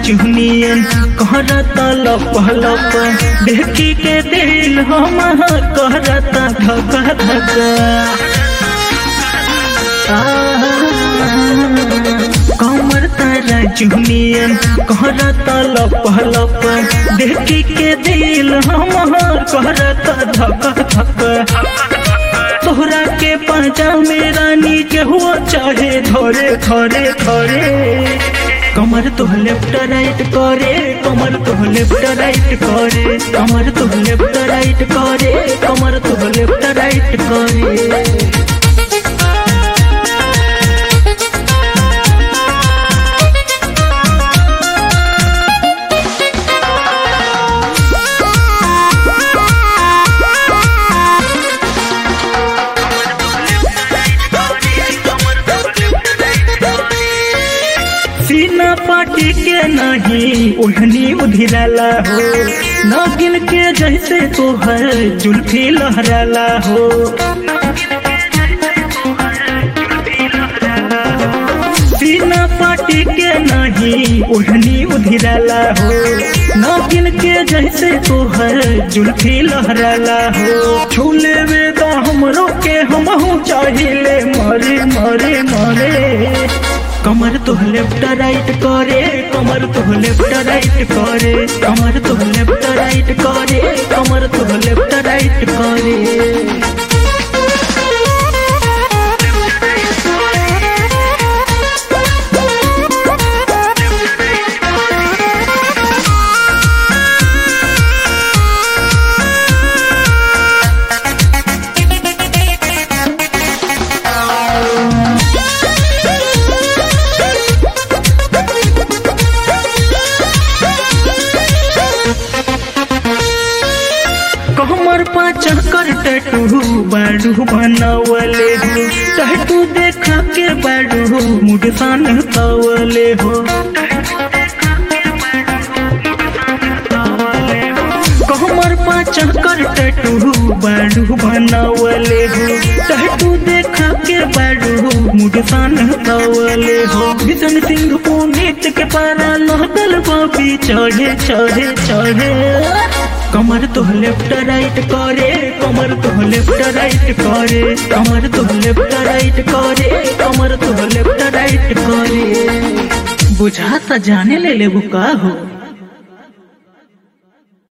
चुहनियन कहरता लप लप देखी के दिल हम कहरता धक धक कमर तारा चुहनियन कहरता लप लप देखी के दिल हम कहरता धक धक तोहरा के पाचा मेरा नीचे हुआ चाहे धरे धरे धरे कमर तो लेफ्ट राइट करे कमर तो लेफ्ट राइट करे कमर तो लेफ्ट राइट करे कमर तो लेफ्ट राइट करे सीना पाटी के नहीं ओढ़नी उधिराला हो नागिन के जैसे तोहर जुल्फी लहराला हो सीना पाटी के नहीं ओढ़नी उधिराला हो नागिन के जैसे तोहर जुल्फी लहराला हो छूले वेदा हमरो के हमहू चाहिए मरे मरे मरे कमर तो लेफ्ट राइट करे कमर तो लेफ्ट राइट करे कमर तो लेफ्ट राइट करे कमर तो लेफ्ट राइट करे कमर पाचा कर टटू बाडू बनावले हो टटू देखा के बाडू मुडसान तवले हो कमर पाचा कर टटू बाडू बनावले हो टटू देखा के बाडू मुडसान तवले हो भीषण सिंह पुनीत के पारा लहदल बाबी चढ़े चढ़े चढ़े कमर तो लेफ्ट राइट करे कमर तो लेफ्ट राइट करे कमर तो लेफ्ट राइट करे कमर तो लेफ्ट राइट करे बुझा सा जाने ले ले का हो